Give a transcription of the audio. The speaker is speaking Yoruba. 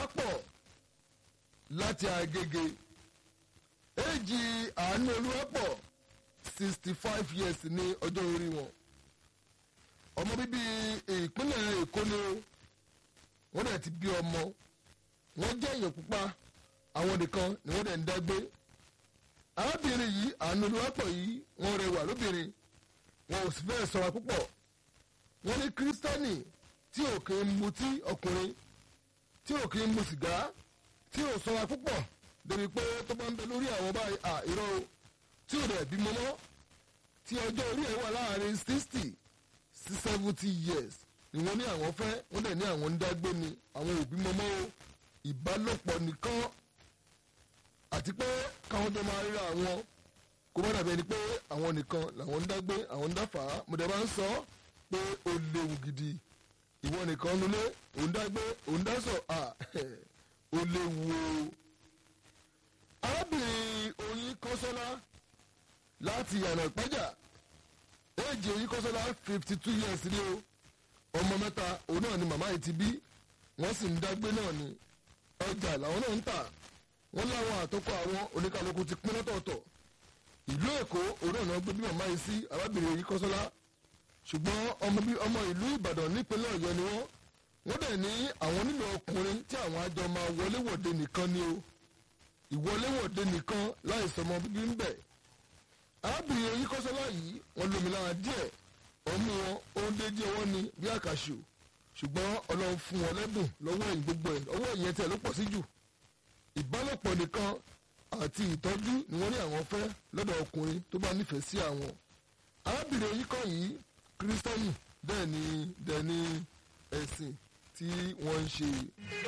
olúwapọ̀ láti agége èjì àánú olúwapọ̀ sixty five years ní ọjọ́ orí wọn ọmọ bíbí ìpínlẹ̀ èkó ni wọ́n dẹ̀ ti bí ọmọ wọ́n jẹ́ èèyàn pupa àwọn nìkan ni wọ́n dẹ̀ ń dágbé arábìnrin yìí àánú olúwapọ̀ yìí wọ́n rẹwà lóbìnrin wọn ò sì fẹ́ sọ̀rọ̀ púpọ̀ wọ́n ní kírísítẹ́nì tí ò kì í mutí ọkùnrin tí ò kì í mu sìgá tí ò sọ̀rọ̀ púpọ̀ débi pé tó bá ń bẹ lórí àwọn báyìí à irọ́ o tí ò dẹ̀ bímọ mọ́ tí ọjọ́ orí ẹ̀ wà láàrin sixty sí seventy years ni wọ́n ní àwọn fẹ́ wọ́n dẹ̀ ní àwọn ń dágbé ni àwọn òbí mọ́mọ́ o ìbálòpọ̀ nìkan àti pé káwọn jọ máa ríra àwọn kó má dàbí ẹni pé àwọn nìkan làwọn ń dágbé àwọn ń dáfà á mo dẹ̀ bá ń sọ pé ó léwu gidi ìwọ nìkan nulẹ̀ òun dágbé òun dásọ̀ à ó léwu o. arábìnrin oyin kọ́sọ́lá láti yànà ìpẹ́jà éèjì oyin kọ́sọ́lá fifty two years ni o ọmọ mẹ́ta òun náà ni màmá yìí ti bí wọ́n sì ń dágbé náà ni ọjà làwọn náà ń tà wọ́n láwọn àtọ́kọ àwọn oníkàlùkù ti pín lọ́tọ̀ọ̀tọ̀ ìlú èkó òun náà gbé bí màmá yìí sí arábìnrin oyin kọ́sọ́lá ṣùgbọ́n ọmọ bí ọmọ ìlú ìbàdàn nípínlẹ̀ ọ̀yọ́ ni wọ́n wọ́n dẹ̀ ní àwọn nílò ọkùnrin tí àwọn àjọ máa wọléwọ̀de nìkan ni o ìwọléwọ̀de nìkan láì sọmọ bíbí ń bẹ̀ arábìnrin oyin kọ́sọ́lá yìí wọ́n lómi lára díẹ̀ ọmú wọn ohun déédé ọwọ́ ni bí àkàṣù ṣùgbọ́n ọlọ́run fún wọn lẹ́bùn lọ́wọ́ ẹ̀yìn gbogbo ẹ̀ ọwọ́ ìyẹn tẹ̀ ló pọ̀ sí jù ìbálòpọ̀ nìkan àti ìtọ́jú ni wọ́n ní àwọn fẹ́ lọ́dọ̀ ọkùnrin tó bá nífẹ̀ẹ́ sí àwọn arábìnrin oyin kọ́ yìí kírísítẹ́nì bẹ́ẹ̀ ni bẹ́ẹ̀ ni ẹ̀sìn tí wọ́n ń ṣe.